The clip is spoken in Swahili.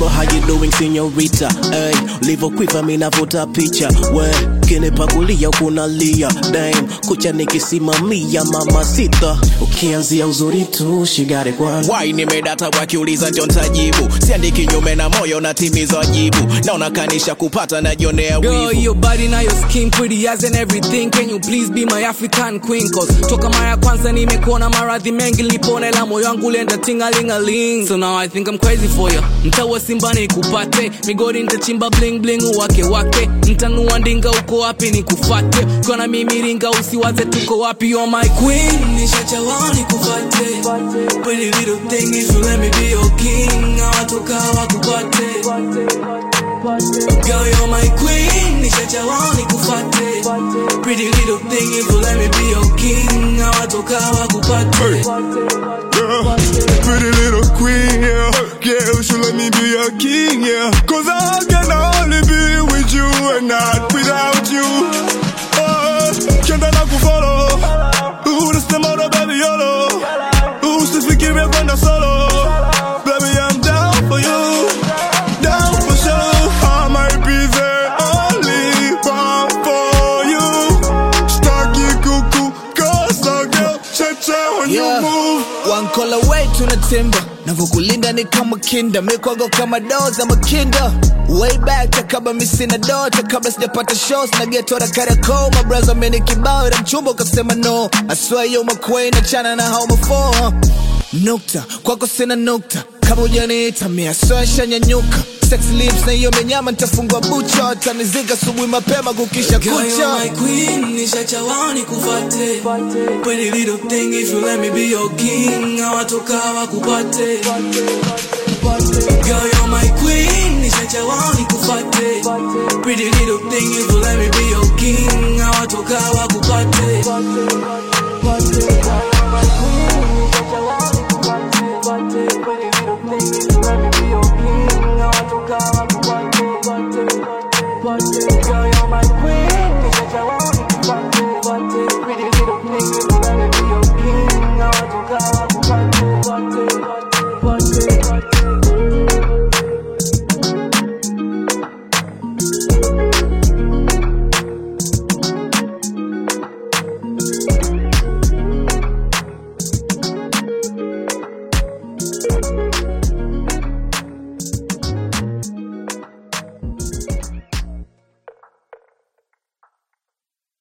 Hello, how you doing señorita? Hey, ulivyokuiva mimi navuta picha. We, kinipakulia kunalia. Damn, kucha nikisimamia mama sita. Ukianzia uzuri tu, she got it one. wai nimedata wakiuliza njo ntajibu siandi kinyume na moyo natimiza wajibu naona kanisha kupata najionea Girl, wivu your body now your skin pretty as and everything Can you please be my African queen Cause toka mara ya kwanza nimekuona maradhi mengi Nilipona ila moyo wangu ulienda tingalingaling So now I think I'm crazy for you Mtawa simba nikupate Migodi nitachimba bling bling uwake wake Mtanua ndinga uko wapi nikufate Kona mimi ringa usiwaze tuko wapi You're my queen Nishachawa nikufate Pretty little thing if you let me be your king Hawatoka wakupate Girl, you're my queen, nishachawa nikufate Pretty little thing, if you let me be your king Hawatoka wakupate Yeah. Pretty little queen, yeah. Yeah, you should let me be your king, yeah. Cause I can only be with you and not without you. Oh, can't I go follow? Ooh, this the mother, baby, YOLO. Ooh, since we give it when I'm solo. Baby, I'm down for you. Down for sure. I might be the only one for you. Starky cuckoo, cause I girl, cha-cha when Yeah. you move. One call away tunatimba navyokulinda ni kama kinda mikwago kama doo za makinda way back takaba misina dota kabla sijapata shows na geto la Kariakoo mabraza ameni kibao ila mchumba ukasema no I swear you my queen achana na home for huh? nukta kwako sina nukta kama ujaniita mia soesha nyanyuka sex lips na hiyo menyama nitafungwa bucha tanizika asubuhi mapema kukisha Girl, you're kucha my queen, nishachawa nikufate Pretty little thing, if you let me be your king Hawatoka wakupate Girl, you're my queen, nishachawa nikufate Pretty little thing, if you let me be your king Hawatoka wakupate Girl, you're my queen, nishachawa nikufate Pretty little thing, if you let me be your king Hawatoka wakupate Thank